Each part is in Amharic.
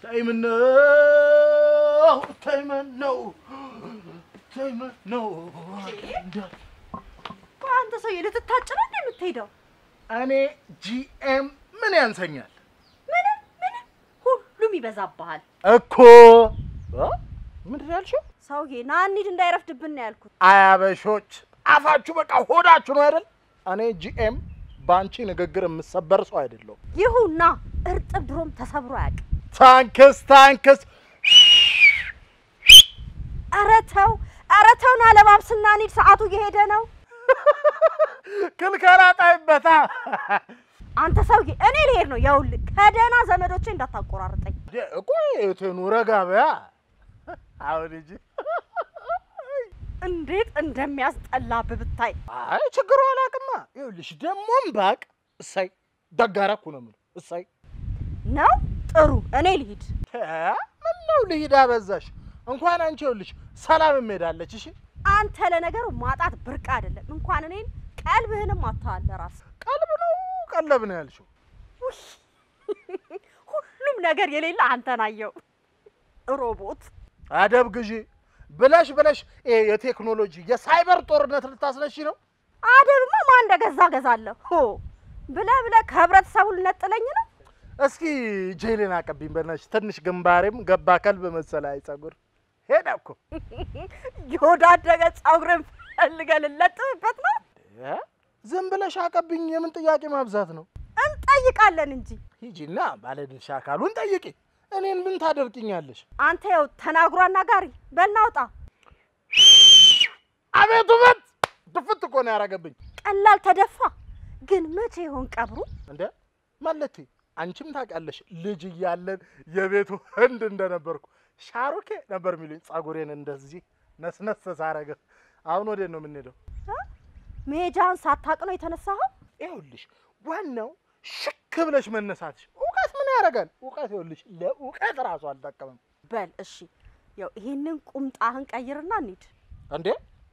ተይምነው ተይመነው ተይመነው አንተ ሰውዬ ልትታጭ ነው እንዴ የምትሄደው? እኔ ጂኤም ምን ያንሰኛል ምንም ምንም ሁሉም ይበዛብሃል። እኮ እ? ምንድን ነው ያልሽው? ሰውዬ ና እንሂድ እንዳይረፍድብን ነው ያልኩት። አያበሾች አፋችሁ በቃ ሆዳችሁ ነው አይደል? እኔ ጂኤም በአንቺ ንግግር የምሰበር ሰው አይደለሁም። ይሁን ና። እርጥብ ድሮም ተሰብሮ አያውቅም። ታንክስ ታንክስ። ኧረ ተው ኧረ ተው ና ለባብስና እንሂድ፣ ሰዓቱ እየሄደ ነው። ክልከላ ጣይበታ። አንተ ሰውዬ እኔ ልሄድ ነው። ይኸውልህ ከደህና ዘመዶቼ እንዳታቆራርጠኝ። ቆይ እቴኑ ረጋ በያ። አሁን እንጂ እንዴት እንደሚያስጠላብህ ብታይ። አይ ችግሩ አላውቅማ። ይኸውልሽ ደግሞም ባቅ እሳይ ደጋራ እኮ ነው የምለው። እሳይ ነው ጥሩ፣ እኔ ልሂድ። ምን ነው ልሂድ አበዛሽ። እንኳን አንቺ ይኸውልሽ ሰላም እምሄዳለች። እሺ አንተ ለነገሩ ማጣት ብርቅ አይደለም። እንኳን እኔን ቀልብህንም አታለ ራስ ቀልብ ነው ቀለብ ነው ያልሽው። ሁሉም ነገር የሌለ አንተን አየው። ሮቦት አደብ ግዢ ብለሽ ብለሽ ይሄ የቴክኖሎጂ የሳይበር ጦርነት ልታስነሺ ነው። አደብማ ማን እንደገዛ ገዛለሁ ሆ ብለህ ብለህ ከህብረተሰቡ ልነጥለኝ ነው። እስኪ ጄሌን አቀብኝ በናትሽ። ትንሽ ግንባሬም ገባ ከልብ መሰለ። አይ ጸጉር ሄደ እኮ የወዳደገ ጸጉርን ፈልገህ ልለጥፍበት ነው። እ? ዝም ብለሽ አቀብኝ። የምን ጥያቄ ማብዛት ነው? እንጠይቃለን እንጂ ሂጂና ባለድርሻ አካሉን ጠይቂ። እኔን ምን ታደርቅኛለሽ? አንተ ያው ተናግሮ አናጋሪ በልናውጣ አቤት ውበት! ድፍት እኮ ነው ያደረገብኝ። ቀላል ተደፋ። ግን መቼ ይሆን ቀብሩ? እንደ ማለቴ አንቺም ታውቂያለሽ ልጅ እያለን የቤቱ ህንድ እንደነበርኩ ሻሩኬ ነበር የሚሉኝ። ጸጉሬን እንደዚህ ነስነስ ሳረገ። አሁን ወዴት ነው የምንሄደው? መሄጃህን ሳታቅ ነው የተነሳኸው? ይኸውልሽ ዋናው ሽክ ብለሽ መነሳትሽ። እውቀት ምን ያደርጋል? እውቀት ይኸውልሽ ለእውቀት ራሱ አልጠቀምም። በል እሺ፣ ያው ይሄንን ቁምጣህን ቀይርና እንሂድ። እንዴ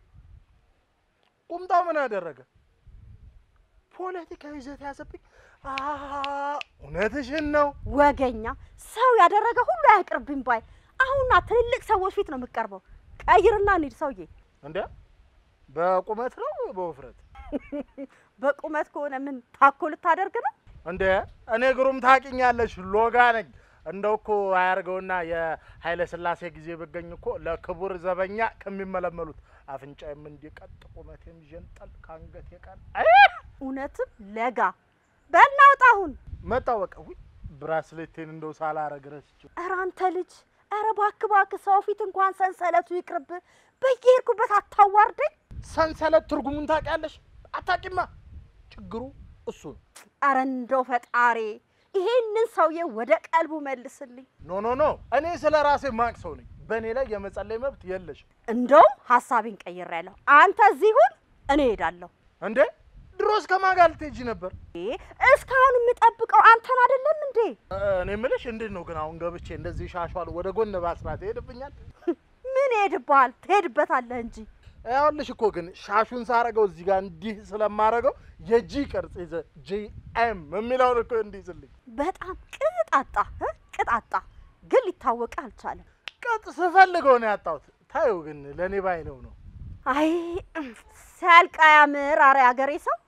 ቁምጣው ምን ያደረገ? ፖለቲካዊ ይዘት ያዘብኝ። አ እውነትሽን ነው። ወገኛ ሰው ያደረገ ሁሉ አያቅርብኝ ባይ። አሁንና ትልልቅ ሰዎች ፊት ነው የምቀርበው። ቀይርና እንሂድ ሰውዬ። እንዴ በቁመት ነው በውፍረት? በቁመት ከሆነ ምን ታኮ ልታደርግ ነው? እንዴ እኔ ግሩም ታውቂኛለሽ፣ ሎጋ ነኝ። እንደው እኮ አያርገውና የኃይለ ሥላሴ ጊዜ ብገኝ እኮ ለክቡር ዘበኛ ከሚመለመሉት አፍንጫዬም እንዲቀጥ ቁመቴም ዠንጠል ከአንገቴ ቃል አይ እውነትም ለጋ በል ናውጣ አሁን። መጣሁ በቃ። ውይ ብራስሌቴን እንደው ሳላረግ ረስቼው። ኧረ አንተ ልጅ፣ ኧረ እባክህ እባክህ፣ ሰው ፊት እንኳን ሰንሰለቱ ይቅርብ። በየሄድኩበት አታዋርደኝ። ሰንሰለት ትርጉሙን ታውቂያለሽ? አታውቂማ። ችግሩ እሱ ነው። ኧረ እንደው ፈጣሪ ይሄንን ሰውዬ ወደ ቀልቡ መልስልኝ። ኖ ኖ ኖ፣ እኔ ስለ ራሴ ማቅ ሰው ነኝ። በእኔ ላይ የመጸለይ መብት የለሽም። እንደውም ሀሳቤን ቀይሬያለሁ። አንተ እዚህ ሁን፣ እኔ እሄዳለሁ። እንዴ ድሮስ ከማን ጋር ልትሄጂ ነበር? እ እስካሁን የምጠብቀው አንተን አይደለም እንዴ? እኔ የምልሽ እንዴት ነው ግን አሁን ገብቼ እንደዚህ ሻሿል ወደ ጎን ባስራት ይሄድብኛል? ምን ይሄድብሃል? ትሄድበታለህ እንጂ ያውልሽ እኮ ግን ሻሹን ሳረገው እዚህ ጋር እንዲህ ስለማረገው የጂ ቅርጽ ይዘ ጂ ኤም የሚለውን እኮ እንዲይዝልኝ በጣም ቅጣጣ እ ቅጣጣ ግን ሊታወቅ አልቻለም። ቅጥ ስፈልገው ነው ያጣሁት። ታዩ ግን ለእኔ ባይለው ነው። አይ ሲያልቅ አያምር። አረ ያገሬ ሰው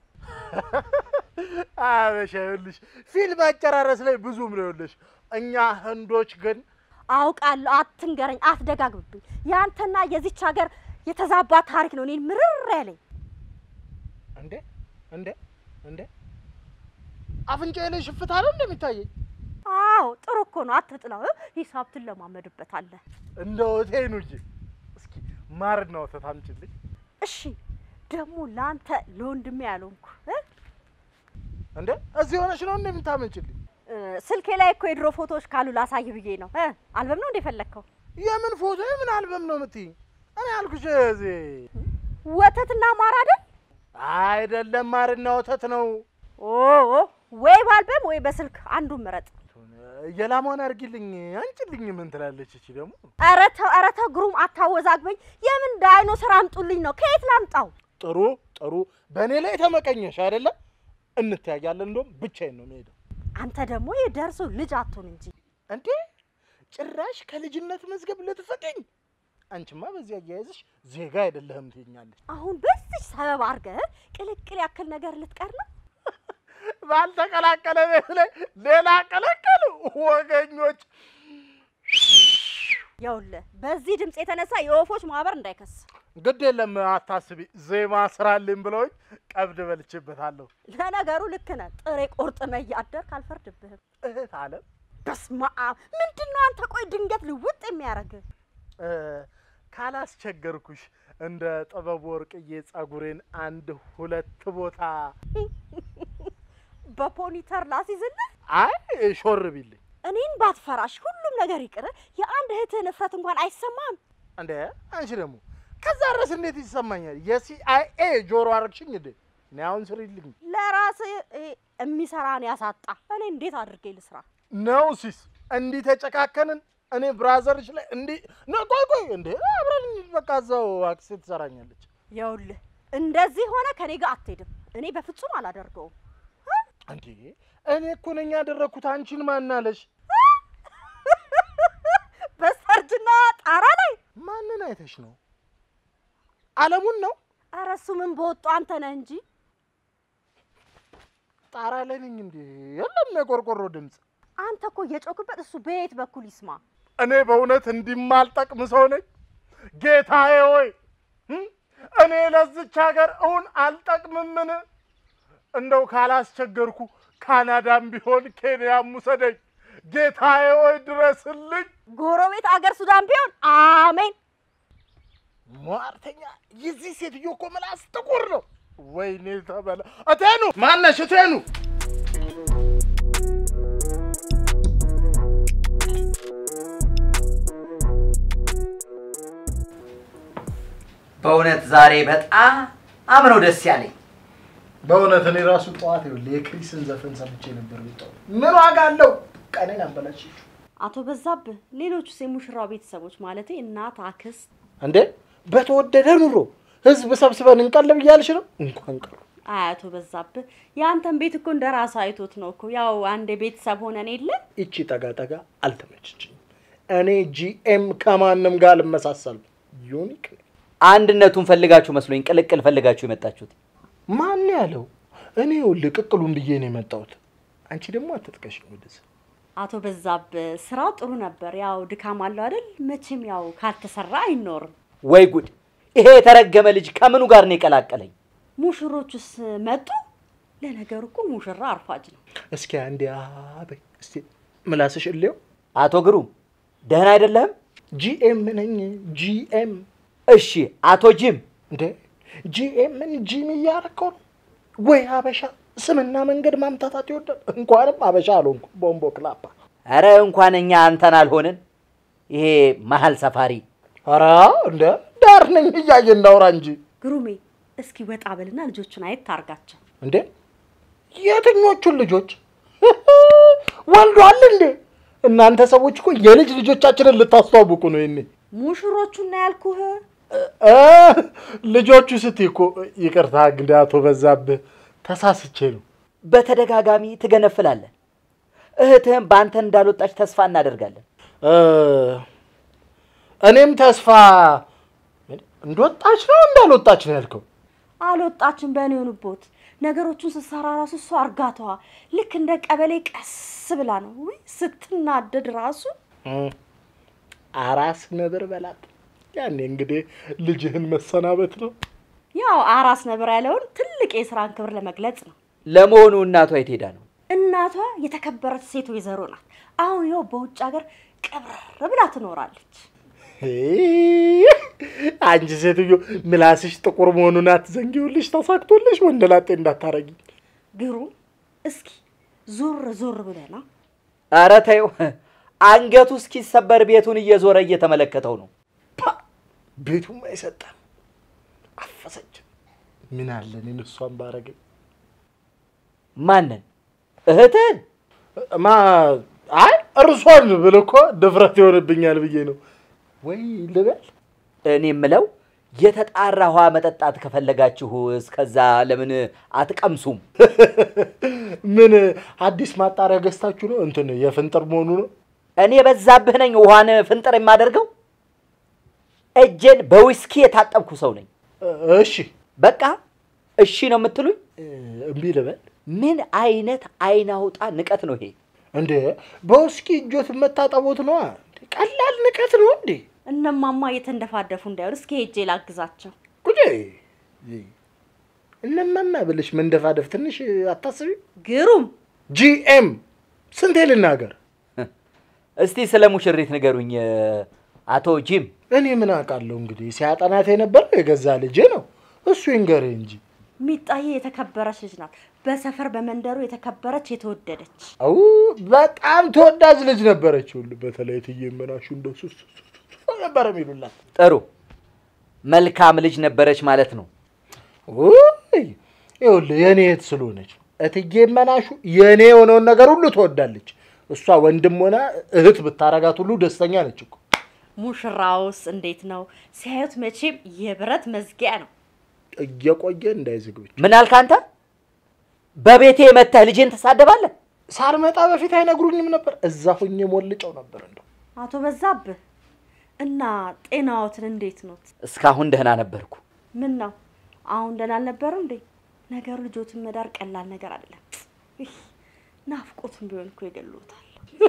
አበሻ ይኸውልሽ ፊልም አጨራረስ ላይ ብዙም ነው ይኸውልሽ። እኛ ህንዶች ግን አውቃለሁ። አትንገረኝ፣ አትደጋግብብኝ። ያንተና የዚች ሀገር የተዛባ ታሪክ ነው እኔን ምርር ያለኝ። እንዴ እንዴ እንዴ አፍንጫዬ ላይ ሽፍታ ነው እንደሚታየኝ አዎ ጥሩ እኮ ነው። አትጥላው። እ ሂሳብ ትለማመድበታለህ። እንደ ሆቴኑ እንጂ እስኪ ማርና ወተት አምጪልኝ። እሺ ደግሞ ለአንተ ለወንድሜ ያልሆንኩ እ እንዴ እዚህ ሆነሽ ነው እንደምታመጭልኝ? እ ስልኬ ላይ እኮ የድሮ ፎቶዎች ካሉ ላሳይ ብዬ ነው። እ አልበም ነው እንደ ፈለግከው? የምን ፎቶ የምን አልበም ነው የምትይኝ? እኔ ያልኩሽ እዚህ ወተትና ማር አይደል? አይደለም፣ ማርና ወተት ነው። ኦ ወይ በአልበም ወይ በስልክ አንዱን ምረጥ። የላሟን አድርጊልኝ አንጭልኝ። ምን ትላለች እቺ ደግሞ? ኧረ ተው ኧረ ተው ግሩም አታወዛግበኝ። የምን ዳይኖሰር አምጡልኝ ነው? ከየት ላምጣው? ጥሩ ጥሩ፣ በእኔ ላይ ተመቀኘሽ አይደለም? እንተያያለን። እንደውም ብቻዬን ነው የምሄደው። አንተ ደግሞ የደርሶ ልጅ አትሆን እንጂ እንዴ ጭራሽ ከልጅነት መዝገብ ልትፍቅኝ? አንቺማ በዚህ አያያዝሽ ዜጋ አይደለህም ትይኛለች። አሁን በዚች ሰበብ አድርገህ ቅልቅል ያክል ነገር ልትቀር ነው? ባልተቀላቀለ ቤት ላይ ሌላ ቀለቀሉ ወገኞች። ይኸውልህ በዚህ ድምፅ የተነሳ የወፎች ማህበር እንዳይከስ። ግድ የለም አታስቢ፣ ዜማ ስራልኝ ብለውኝ ቀብድ በልቼበታለሁ። ለነገሩ ልክ ነህ። ጥሬ ቆርጥመ እያደርክ አልፈርድብህም። እህት አለም በስመ አብ ምንድን ነው አንተ? ቆይ ድንገት ልውጥ የሚያደርግህ እ፣ ካላስቸገርኩሽ እንደ ጥበብ ወርቅዬ ጸጉሬን አንድ ሁለት ቦታ በፖኒተር ላስይዝልህ? አይ ሾር ቢልኝ እኔን ባትፈራሽ ሁሉም ነገር ይቅር። የአንድ እህትህ ንፍረት እንኳን አይሰማም? እንደ አንቺ ደግሞ ከዛ ድረስ እንዴት ይሰማኛል? የሲአይኤ ጆሮ አረግሽኝ እንዴ? እኔ አሁን ስሪልኝ ለራስህ ይሄ የሚሰራን ያሳጣ። እኔ እንዴት አድርጌ ልስራ? ነው ሲስ እንዲህ ተጨካከንን። እኔ ብራዘርሽ ላይ እንዲህ ነው። ቆይ ቆይ እንዴ አብረን እንሂድ በቃ እዛው አክሴ ትሰራኛለች። ይኸውልህ እንደዚህ ሆነ ከኔ ጋር አትሄድም። እኔ በፍጹም አላደርገውም። እንዴ እኔ እኮ ነኝ ያደረግኩት። አንቺን ማናለሽ? በሰርጅና ጣራ ላይ ማንን አይተሽ ነው? አለሙን ነው ኧረ እሱ ምን በወጡ አንተ ነህ እንጂ ጣራ ላይ ነኝ እንዴ? የለም የቆርቆሮ ድምፅ። አንተ እኮ እየጮክበት እሱ በየት በኩል ይስማ? እኔ በእውነት እንዲማልጠቅም ሰው ነኝ? ጌታዬ ሆይ እም? እኔ ለዝች ሀገር እውን አልጠቅምምን? እንደው ካላስቸገርኩ ካናዳም ቢሆን ኬንያም ውሰደኝ። ጌታዬ ሆይ ድረስልኝ። ጎረቤት አገር ሱዳን ቢሆን አሜን። ሟርተኛ! የዚህ ሴትዮ እኮ ምላስ ጥቁር ነው። ወይኔ ተበላ። እቴኑ ማነሽ? እቴኑ በእውነት ዛሬ በጣም አምነው ደስ ያለኝ በእውነት እኔ ራሱ ጠዋት ይኸውልህ የክሪስን ዘፈን ሰምቼ ነበር። ብጣው ምን ዋጋ አለው? ቀኔን አበላሽ አቶ በዛብህ፣ ሌሎቹስ የሙሽራው ቤተሰቦች ማለቴ እናት፣ አክስት እንዴ! በተወደደ ኑሮ ህዝብ ሰብስበን እንቀልብ እያልሽ ነው? እንኳን ቀሩ። አይ አቶ በዛብህ፣ የአንተን ቤት እኮ እንደ ራስ አይቶት ነው እኮ ያው አንድ ቤተሰብ ሆነን የለ ይቺ ጠጋ ጠጋ አልተመችችኝ። እኔ ጂኤም ከማንም ጋር አልመሳሰልም። ዩኒክ ነኝ። አንድነቱን ፈልጋችሁ መስሎኝ ቅልቅል ፈልጋችሁ የመጣችሁት ማን ያለው? እኔ ይኸውልህ ቅቅሉን ብዬ ነው የመጣሁት። አንቺ ደግሞ አትጥቀሽኝ ወደዚህ። አቶ በዛብህ፣ ስራው ጥሩ ነበር። ያው ድካም አለው አይደል? መቼም ያው ካልተሰራ አይኖርም። ወይ ጉድ! ይሄ የተረገመ ልጅ ከምኑ ጋር ነው የቀላቀለኝ? ሙሽሮቹስ መጡ? ለነገሩ እኮ ሙሽራ አርፋጅ ነው። እስኪ አንዴ አበይ እስቲ ምላስሽ እሌው። አቶ ግሩም ደህና አይደለህም? ጂኤም ነኝ ጂኤም። እሺ አቶ ጂም እንዴ ጂኤምን ጂም እያረከው ነው ወይ? ሀበሻ ስምና መንገድ ማምታታት ይወዳል። እንኳንም ሀበሻ አልሆንኩ ቦምቦ ክላፓ። ኧረ እንኳን እኛ አንተን አልሆንን። ይሄ መሀል ሰፋሪ ኧረ እንደ ዳር ነኝ እያየ እናውራ እንጂ ግሩሜ፣ እስኪ ወጣ በልና ልጆቹን አየት ታርጋቸው። እንዴ የትኞቹን ልጆች ወልዷል እንዴ? እናንተ ሰዎች እኮ የልጅ ልጆቻችንን ልታስተዋውቁ ነው። ይኔ ሙሽሮቹን ነው ያልኩህ። እ ልጆቹ ስትይ እኮ ይቅርታ እንግዲህ አቶ በዛብህ ተሳስቼ ነው። በተደጋጋሚ ትገነፍላለህ። እህትህም በአንተ እንዳልወጣች ተስፋ እናደርጋለን። እ እኔም ተስፋ እንደወጣች ነው እንዳልወጣች ነው ያልከው? አልወጣችን በእኔ ሆኑቦት ነገሮቹን ስትሰራ ራሱ እሷ እርጋታዋ ልክ እንደ ቀበሌ ቀስ ብላ ነው። ውይ ስትናደድ ራሱ እ አራስ ነብር በላት። ያኔ እንግዲህ ልጅህን መሰናበት ነው። ያው አራስ ነብር ያለውን ትልቅ የስራን ክብር ለመግለጽ ነው። ለመሆኑ እናቷ የት ሄዳ ነው? እናቷ የተከበረች ሴት ወይዘሮ ናት። አሁን ይኸው በውጭ ሀገር ቀብረር ብላ ትኖራለች። አንቺ ሴትዮ ምላስሽ ጥቁር መሆኑን አትዘንጊውልሽ። ተሳክቶልሽ ወንደላጤ እንዳታረጊ። ግሩም እስኪ ዞር ዞር ብለና ኧረ ተይው፣ አንገቱ እስኪሰበር ቤቱን እየዞረ እየተመለከተው ነው። ፓ ቤቱም አይሰጠም። አፈሰች። ምን አለ እኔን እሷን ባረገኝ። ማንን? እህትህን? ማ አይ እርሷን ብል እኮ ድፍረት ይሆንብኛል ብዬ ነው። ወይ ልበል እኔ የምለው የተጣራ ውሃ መጠጣት ከፈለጋችሁ እስከዛ ለምን አትቀምሱም? ምን አዲስ ማጣሪያ ገዝታችሁ ነው? እንትን የፍንጥር መሆኑ ነው። እኔ በዛብህ ነኝ ውሃን ፍንጥር የማደርገው? እጄን በዊስኪ የታጠብኩ ሰው ነኝ። እሺ በቃ እሺ ነው የምትሉኝ? እምቢ ልበል ምን አይነት አይን አውጣ ንቀት ነው ይሄ? እንዴ? በውስኪ እጆት መታጠቦት ነዋ። ቀላል ንቀት ነው እንዴ? እነማማ እየተንደፋደፉ እንዳይሆን እስኪ ሄጄ ላግዛቸው። ጉዴ እነማማ ብልሽ መንደፋደፍ ትንሽ አታስቢ? ግሩም ጂኤም ስንቴ ልናገር? እስቲ ስለ ሙሽሪት ንገሩኝ አቶ ጂም። እኔ ምን አውቃለሁ እንግዲህ ሲያጠናት የነበረው የገዛ ልጄ ነው። እሱ ይንገር እንጂ። ሚጣዬ የተከበረች ልጅ ናት። በሰፈር በመንደሩ የተከበረች የተወደደች። አው በጣም ተወዳጅ ልጅ ነበረች። ሁሉ በተለይ እትዬ መናሹ እንደው ሱስ ሱስ ሱስ ነበር የሚሉላት። ጥሩ መልካም ልጅ ነበረች ማለት ነው። ውይ ይኸውልህ የእኔ እህት ስለሆነች ነው። እትዬ መናሹ የእኔ የሆነውን ነገር ሁሉ ትወዳለች። እሷ ወንድም ሆና እህት ብታረጋት ሁሉ ደስተኛ ነች እኮ። ሙሽራውስ እንዴት ነው? ሲያዩት መቼም የብረት መዝጊያ ነው። እየቆየ እንዳይዝግብች ምን አልክ አንተ? በቤቴ መተህ ልጄን ትሳደባለህ? ሳልመጣ በፊት አይነግሩኝም ነበር። እዛ ሁኜ ሞልጨው ነበር እንደው አቶ በዛብህ እና ጤናዎትን እንዴት ኖት? እስካሁን ደህና ነበርኩ። ምን ነው አሁን ደህና አልነበረም እንዴ? ነገሩ ልጆትን መዳር ቀላል ነገር አይደለም። ይህ ናፍቆትን ቢሆን እኮ ይገሉታል።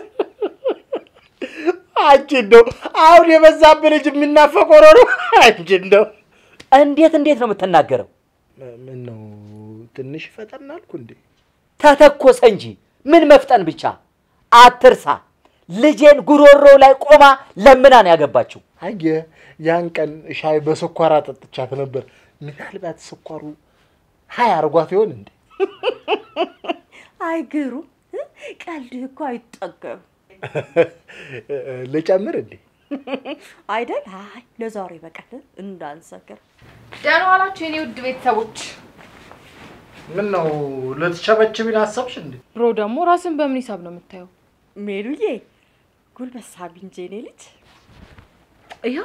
አንቺ እንደው አሁን የበዛብህ ልጅ የሚናፈቅ ሆኖ ነው። አንቺ እንደው እንዴት እንዴት ነው የምትናገረው? ምን ነው ትንሽ ፈጠን አልኩ እንዴ? ተተኮሰ እንጂ ምን መፍጠን ብቻ። አትርሳ፣ ልጄን ጉሮሮ ላይ ቆማ ለምና ነው ያገባችው። አየህ ያን ቀን ሻይ በስኳር አጠጥቻት ነበር። ምናልባት ስኳሩ ሀይ አርጓት ይሆን እንዴ? አይ ግሩም እ? ቀልድህ እኮ አይጠገብም ልጨምር እንዴ? አይደል? አይ ለዛሬ በቀል እንዳንሰክር። ደህና ዋላችሁ የኔ ውድ ቤተሰቦች። ምን ነው ልትቸበችቢን አሰብሽ እንዴ? ብሮ ደግሞ ራስን በምን ሂሳብ ነው የምታየው? ሜሉዬ ጉልበት ሳቢ እንጂ የኔ ልጅ ይኸው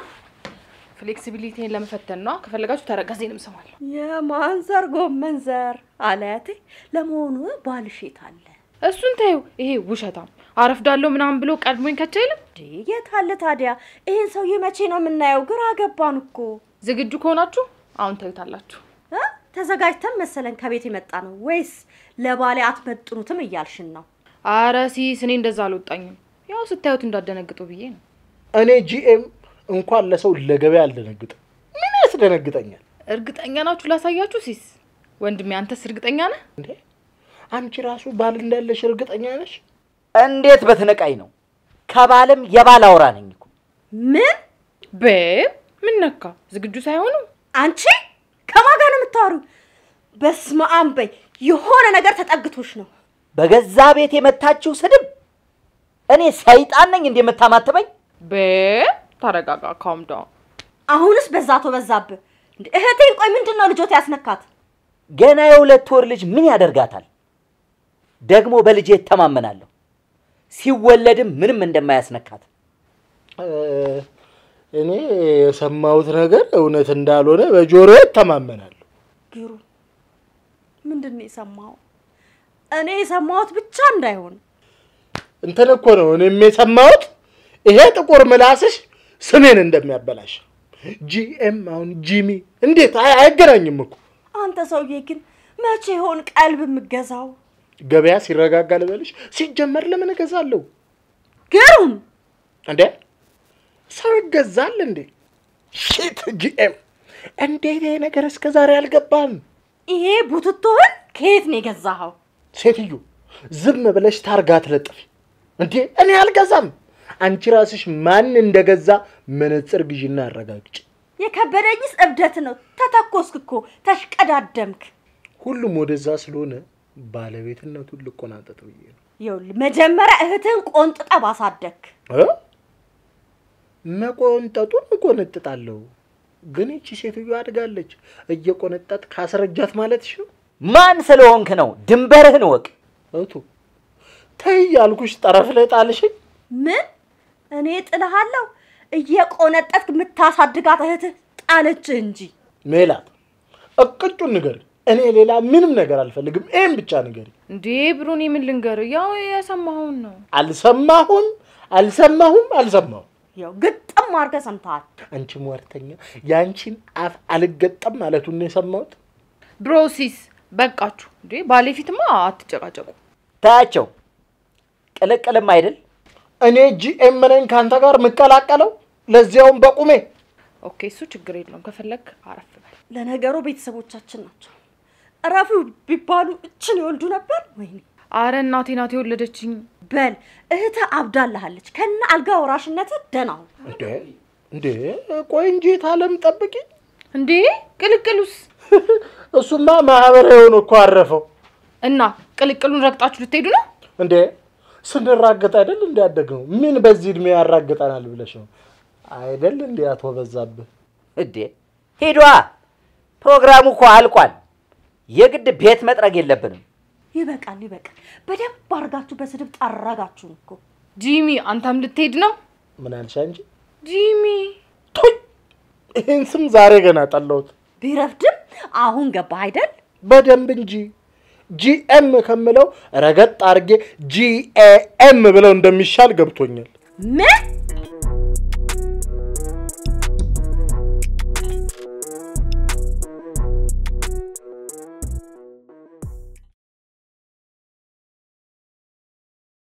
ፍሌክሲቢሊቲን ለመፈተን ነዋ። ከፈለጋችሁ ተረጋዜንም ስማለሁ። የማንዘር ጎመን ዘር አለያቴ። ለመሆኑ ባልሽ የት አለ? እሱን ታዩ። ይሄ ውሸታም አረፍዳለሁ ምናምን ብሎ ቀድሞኝ ከቻ አይልም። እንዴ የት አለ ታዲያ? ይህን ሰውዬ መቼ ነው የምናየው? ግራ ገባን እኮ ዝግጁ ከሆናችሁ አሁን ታዩታላችሁ። እ? ተዘጋጅተን መሰለን ከቤት የመጣ ነው ወይስ ለባሌ አትመጥኑትም እያልሽን ነው? አረ ሲስ እኔ እንደዛ አልወጣኝም። ያው ስታዩት እንዳደነግጡ ብዬ ነው። እኔ ጂኤም እንኳን ለሰው ለገበያ አልደነግጥም። ምን ያስደነግጠኛል እርግጠኛ ናችሁ? ላሳያችሁ። ሲስ ወንድሜ፣ አንተስ እርግጠኛ ነህ? እንዴ? አንቺ ራሱ ባል እንዳለሽ እርግጠኛ ነሽ? እንዴት በትነቃኝ ነው? ከባልም የባል አውራ ነኝ እኮ። ምን ቤብ ምን ነካ? ዝግጁ ሳይሆኑ አንቺ ከማን ጋር ነው የምታወሪው? በስመ አብ በይ። የሆነ ነገር ተጠግቶሽ ነው። በገዛ ቤት የመታችው ስድብ። እኔ ሰይጣን ነኝ እንዴ የምታማትበኝ? ቤብ ተረጋጋ፣ ካም ዳውን። አሁንስ በዛ አቶ በዛብህ። እንዴ እህቴን ቆይ ምንድን ነው ልጆት ያስነካት? ገና የሁለት ወር ልጅ ምን ያደርጋታል? ደግሞ በልጄ እተማመናለሁ። ሲወለድም ምንም እንደማያስነካት እ፣ እኔ የሰማሁት ነገር እውነት እንዳልሆነ በጆሮ እተማመናለሁ። ግሩ ምንድን ነው የሰማው? እኔ የሰማሁት ብቻ እንዳይሆን እንትን እኮ ነው እኔም የሰማሁት ይሄ ጥቁር ምላስሽ ስሜን እንደሚያበላሽ። ጂኤም አሁን ጂሚ እንዴት አይ- አይገናኝም እኮ። አንተ ሰውዬ ግን መቼ ይሆን ቀልብ የምገዛው? ገበያ ሲረጋጋ ልበልሽ። ሲጀመር ለምን እገዛለሁ ግሩም እንዴ? ሰው ይገዛል እንዴ? ሺት ጂኤም፣ እንዴት ይሄ ነገር እስከ ዛሬ አልገባም? ይሄ ቡትቶህን ከየት ነው የገዛኸው? ሴትዮ ዝም ብለሽ ታርጋ ትለጥፊ እንዴ? እኔ አልገዛም። አንቺ ራስሽ ማን እንደገዛ መነጽር ግዢና አረጋግጭ። የከበደኝስ እብደት ነው። ተተኮስክ እኮ ተሽቀዳደምክ። ሁሉም ወደዛ ስለሆነ ባለቤትነቱን ልቆናጠጥ ብዬ ነው። ይኸውልህ መጀመሪያ እህትህን ቆንጥጠ ባሳደግክ እ? መቆንጠጡን እቆነጥጣለሁ፣ ግን ይቺ ሴትዮ አድጋለች። እየቆነጠጥ ካስረጃት ማለትሽ ነው? ማን ስለሆንክ ነው? ድንበርህን እወቅ። እቱ ተይ ያልኩሽ ጠረፍ ላይ ጣልሽኝ። ምን እኔ ጥልሃለሁ? እየቆነጠጥክ የምታሳድጋት እህትህ ጣለችህ እንጂ ሜላት እቅጩን ንገሪ። እኔ ሌላ ምንም ነገር አልፈልግም። ይህም ብቻ ንገሪ። እንዴ ብሩን ምን ልንገር? ያው የሰማኸውን ነው። አልሰማሁም፣ አልሰማሁም አልሰማሁም። ያው ግጥም አድርገህ ሰምተሃል። አንቺ ሟርተኛ፣ የአንቺን አፍ አልገጠም ማለቱን ነው የሰማሁት። ብሮሲስ በቃችሁ እንዴ! ባሌ ፊትማ አትጨቃጨቁ። ታያቸው ቅልቅልም አይደል? እኔ ጂኤም ነኝ ከአንተ ጋር የምቀላቀለው ለዚያውም በቁሜ። ኦኬ፣ እሱ ችግር የለውም። ከፈለግ አረፍ በል። ለነገሩ ቤተሰቦቻችን ናቸው። እረፉ ቢባሉ እችን ይወልዱ ነበር። ወይኔ አረ እናቴ ናት የወለደችኝ። በል እህተ አብዳልሃለች ከነ አልጋ ወራሽነትህ ደህና ሁን። እንዴ እንዴ፣ ቆይ እንጂ ታለም ጠብቂ። እንዴ ቅልቅሉስ? እሱማ ማህበራዊውን እኮ አረፈው። እና ቅልቅሉን ረግጣችሁ ልትሄዱ ነው? እንዴ ስንራገጥ አይደል እንዲያደግነው? ምን በዚህ እድሜ ያራግጠናል ብለሽ ነው አይደል? እንዲ አቶ በዛብህ እንዴ ሂዷ። ፕሮግራሙ እኮ አልቋል። የግድ ቤት መጥረግ የለብንም። ይበቃል ይበቃል። በደንብ አድርጋችሁ በስድብ ጠረጋችሁን እኮ። ጂሚ አንተም ልትሄድ ነው? ምን አልሻ እንጂ ጂሚ ቱይ! ይህን ስም ዛሬ ገና ጠላሁት። ቢረፍድም አሁን ገባህ አይደል? በደንብ እንጂ ጂኤም ከምለው ረገጥ አድርጌ ጂኤኤም ብለው እንደሚሻል ገብቶኛል። ምን